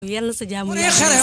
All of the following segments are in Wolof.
yal na sa jaamu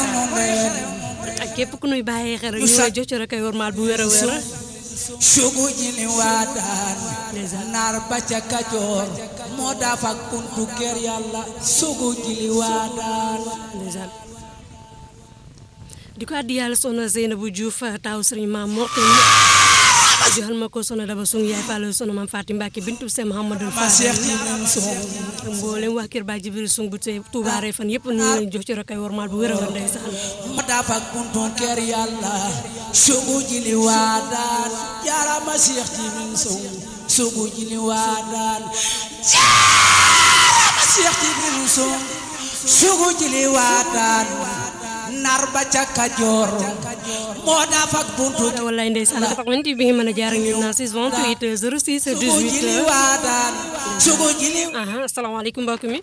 ak képp ku nuy bàyyee xel rek ñu ngi jox ci rek ay wormaal bu wér a wér sugu jini waadaan naar ba ca kajoor moo dafa kuntu kër yàlla sugu jili waadaan ndeysaan di ko addi yàlla soxna Seynabou Diouf taw sëriñ maam Mortin joxal ma ko soxna Daba Sung yaay Fall soxna maam Fatim Mbacke bintu Sey Mouhamadou ma Fall seex ji nen song mboolem waa kër Baay Jibril Sung bu tey Touba Refane yëpp ñu ngi leen jox ci rek ay wormaal bu wér a wér ndeysaan moo dafa kuntu kër yàlla sugu jili waadaan jaarama seex ji nen song sugu jili waadaan jaarama seex ji nen song sugu jili waadaan naar ba ca kajoor moo dafa kuntu wallaay ndeysaan 88 bi nga mën a jaar ak ñun naa 628 06 sugu jili 18 waadaan sugu jili aha asalaamaaleykum mbokk mi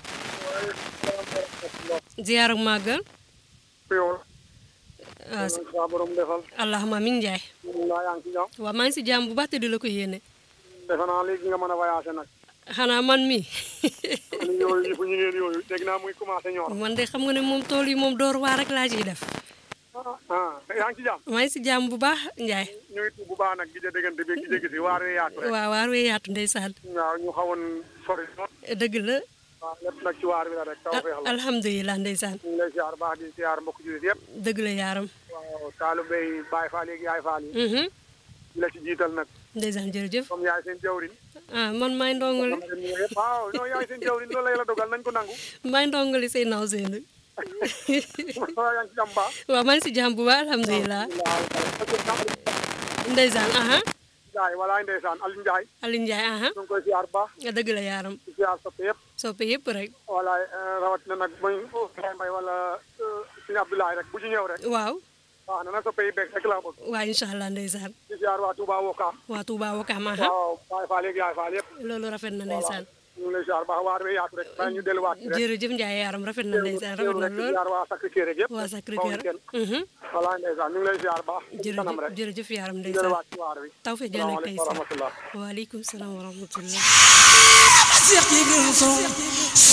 ziyaar ak màggal yow ah saa borom defal allahuma min njaay mbaa yaa ngi ci jàmm waaw maa ngi si jàmm bu baax te di la ko yéene defe naa léegi nga mën a voyagé nag xanaa man mi ni yooyu yëfu ñu ngeen yooyu dégg naa muy commencé ñor man de xam nga ne moom tool yi moom door waar rek laa ciy def ah yaa ngi ci jàmm maa ngi si jàmm bu baax njaay ñu ngi tuub bu baax nag gi ja déggante bi gi jéggi si waar wee yaatu rek waaw waar wee yaatu ndeysaan waaw ñu xawoon sori noonu dëgg la waaw lépp nag ci waar bi la rek taw feex la alhamdulilah ndeysaan ñu ngi lay siyaar baax di siyaar mbokk jullit yëpp dëgg la yaaram waaw taalibe yi Baay Faal yi yaay Faal yi mhm di la ci jiital nag ndeysaan jërëjëf comme yaay seen jawrin ah man maay ndongali dama leen nuyu yëpp waaw non yaay seen jawrin loolu la yàlla dogal nañ ko nangu maay ndongali say naaw seen waaw yaa ngi ci jàmm baax waaw maa ngi si jàmm bu baax alhamdulilah ndeysaan aha Njaay walaay ndeysaan Aliou Njaay Aliou Ndiaye aha ñu ngi koy siyaar baax dëgg la yaaram di siyaar soppe yëpp soppe yëpp rek walaay rawatina nag mooy mbay wala suñu Abdoulaye rek bu ci ñëw rek waaw waaw na na soppe yi beeg rek laa bëgg waa incha allah ndeysaan di siyaar waa Touba Wokaam waa Touba Wakaam aha waaw Baay Faal yeeg Yaay Faal yëpp loolu rafet na ndeysaan ñu ngi lay siyaar baax waar we yaatu rek bàyyi ñu delluwaat ci rek jërëjëf Ndiaye yaaram rafet na ndeysaan rafet teewlu na rek di lool siyaar waa Sacré-Cœur rek yëpp waa Sacré bawuñ Cœur kenn mhm walaay ndeysaan ñu ngi lay siyaar baax ci kanam jërëjëf rek jërëjëf yaaram di ndeysaan delluwaat ci waar wi taw fe jël ak tey salaamaaleykum wa rahmatullah waaleykum salaam wa rahmatullah Seex Jibril Song